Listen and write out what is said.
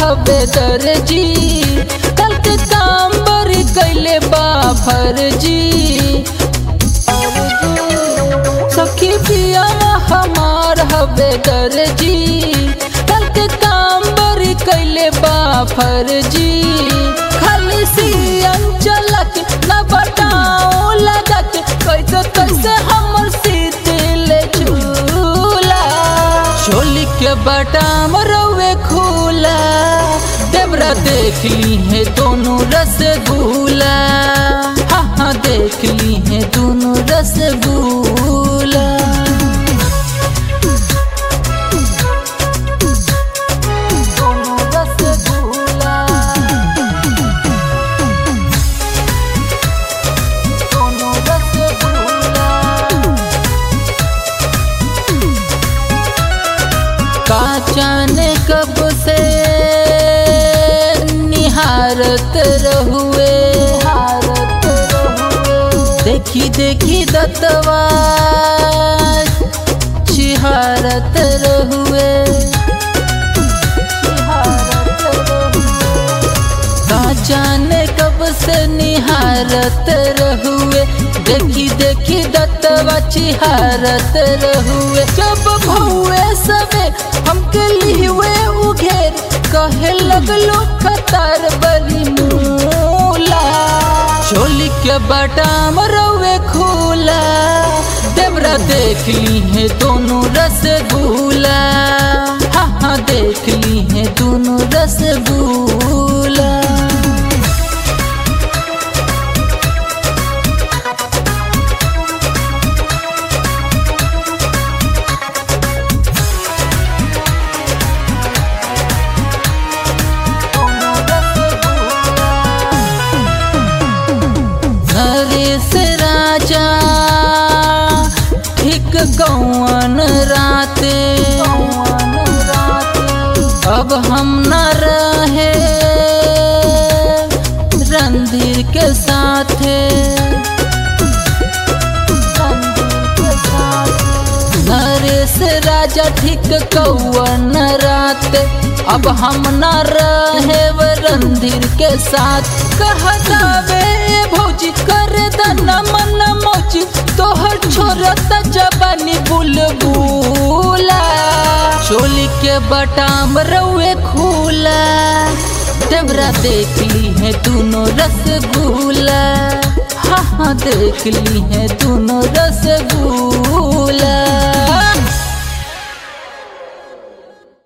हवे दर्जी कल के काम बरी कैले बा फर्जी सखी पिया हमार हवे दर्जी कल के काम बरी कैले बा फर्जी खाली सियन चलक न बताओ लगक कैसे कैसे हमर सीतिल झूला चोली के बटाम रवे खूला देवरा देख ली है दोनों रसगुल्ला हाँ हाँ देख ली है दोनों रसगुल्ला दोनों रसगुल्ला दोनों रसगुल्ला का जाने कब से निहारत रहुए देखी देखी दतवा चिहारत रहुए का जाने कब से निहारत रहुए देखी देखी दत्तवा चिहारत रहुए जब भौए सबे हमके लिहुए उघेर कहे लगलो खतर बली मूला चोली के बटाम रहुए खूला देवरा देख ली है दोनों रसगुल्ला हाँ हाँ देख ली है दोनों रसगुल्ला नरेश राजा ठीक कौन राते अब हम न रहे रणधीर के साथे नरेश राजा ठीक कौन रात अब हम न रहे रणधीर के साथ कहतावे भौजी कर दना मन मौजी तोहर छोरत जबानी बुलबुला चोली के बटाम रउए खूला देवरा देख ली है दोनों रसगुल्ला हाँ हाँ देख ली है दोनों रसगुल्ला